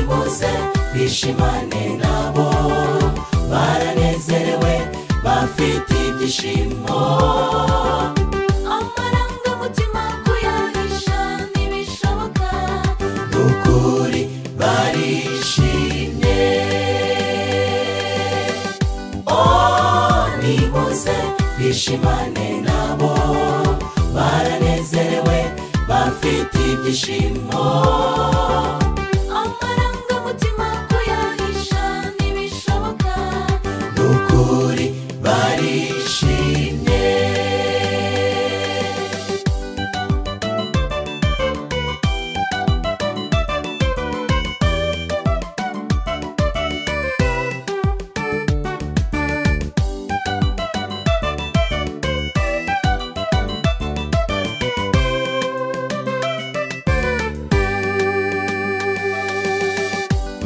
bose bishimane nabo baranezerewe bafite ibyishimo amarangamutima kuyahisha ntibishoboka ukuri barishimye oh nimuze bishimane nabo baranezerewe bafite ibyishimo amarangamutima kuyahisha ntibishoboka ukuri barishimye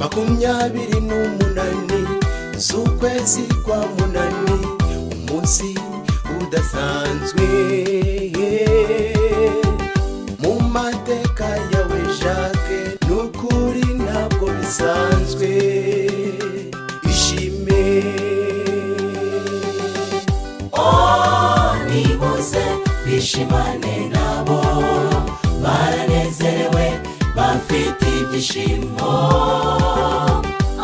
makumyabiri n'umunani z'ukwezi kwa munani umunsi udasanzwe mu mateka yawe jacque ni ukuri ntabwo bisanzwe ishime oh nimuze bishimane nabo baranezerewe bafite ibyishimo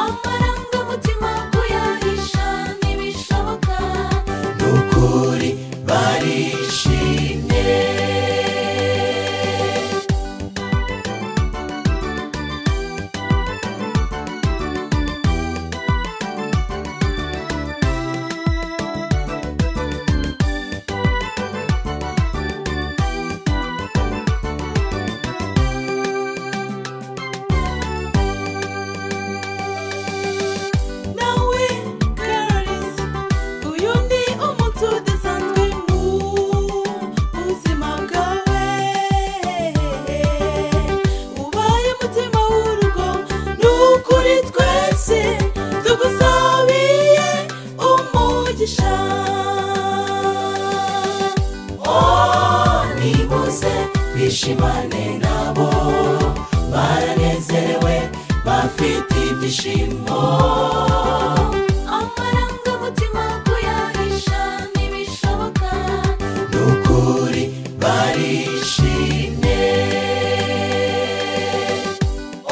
amarangamutima kuyahisha ntibishoboka ukuri barishimye nawe karisi uyu ni umunsi udasanzwe mu buzima bwawe ubaye umutima w'urugo ni ukuri twese tugusabiye umugisha oh nimuze bishimane nabo baranezerewe bafite ibyishimo amarangamutima kuyahisha ntibishoboka ukuri barishimye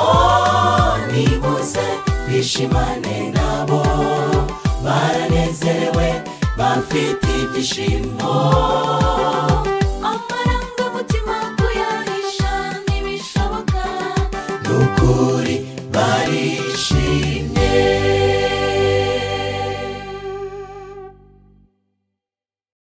oh nimuze bishimane nabo baranezerewe bafite ibyishimo